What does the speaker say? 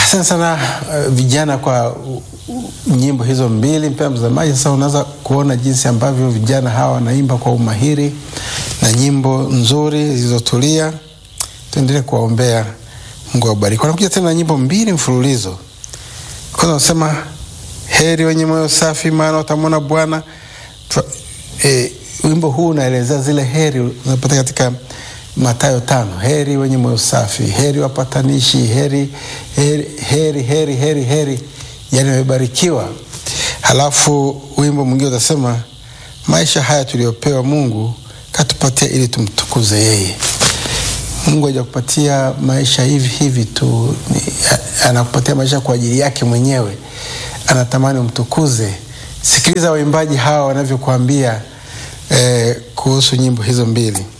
Asante sana uh, vijana kwa uh, nyimbo hizo mbili. Mpea mtazamaji, sasa unaweza kuona jinsi ambavyo vijana hawa wanaimba kwa umahiri na nyimbo nzuri zilizotulia. Tuendelee kuwaombea, Mungu awabariki. Wanakuja tena na nyimbo mbili mfululizo. Kwanza wanasema heri wenye moyo safi, maana watamwona Bwana. E, wimbo huu unaelezea zile heri unapata katika Mathayo tano, heri wenye moyo safi, heri wapatanishi, heri heri heri heri heri, heri yani wamebarikiwa. Halafu wimbo mwingine utasema maisha haya tuliyopewa Mungu katupatia ili tumtukuze yeye. Mungu hajakupatia maisha hivi hivi tu, anakupatia maisha kwa ajili yake mwenyewe, anatamani umtukuze. Sikiliza waimbaji hawa wanavyokuambia eh, kuhusu nyimbo hizo mbili.